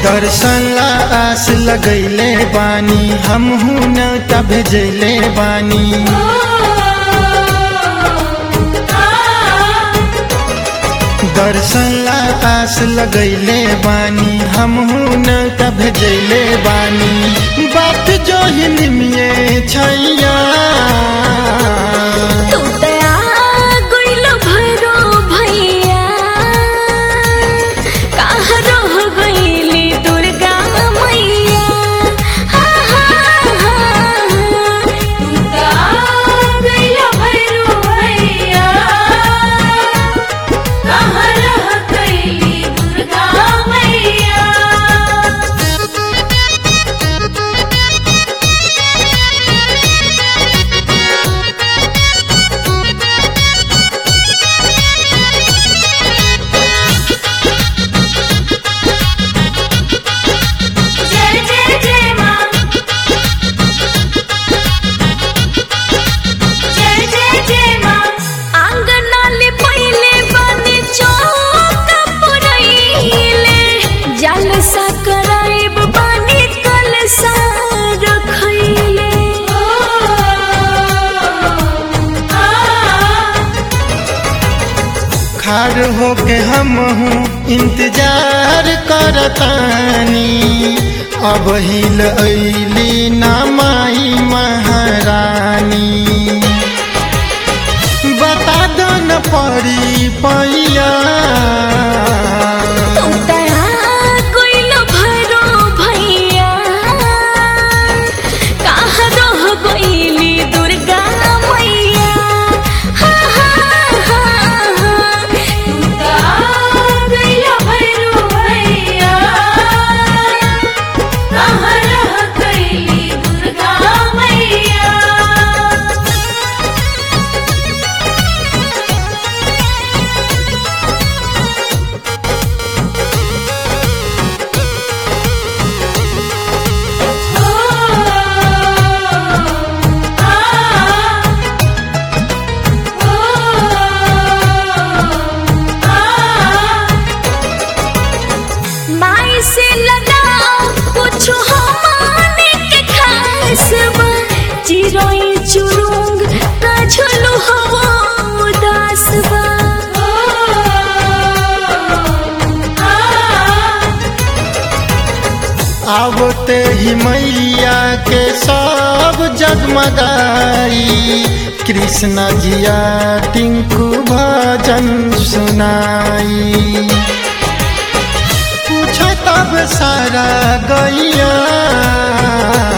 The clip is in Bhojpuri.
दर्शन ला आस लगैले बानी हमहू न त भेजले बानी दर्शन ला आस लगैले बानी हमहू न त भेजले बानी बात जो हिलमिए छैया तू दया गइल भरो भैया कहाँ रह गइली दुर्गा मैया हा, हा, हा, तू दया गइल भरो भैया कहाँ रह गइली दुर्गा मैया जय जय जय माँ जय जय जय माँ आंगनाले पहिले बने चौक पुरैले जलसा कराइब बने कलसा रखैले खार होके हमहू इंतजार करतानी अब हिल ऐली ना माई महारानी बता दो न पड़ी पैया तू दया गइल भरो भैया कहाँ रह गइली दुर्गा मैया हा, हा, हा, हा। तू दया गइल भरो भैया कहाँ रह गइली दुर्गा मैया माई से लगाओ कुछ हमारे के खास बा चिरोई चुरुंग का झुलु हवा उदास बा आवते ही मैया के सब जगमगाई कृष्ण जिया टिंकू भजन सुनाई पूछ तब सारा गैया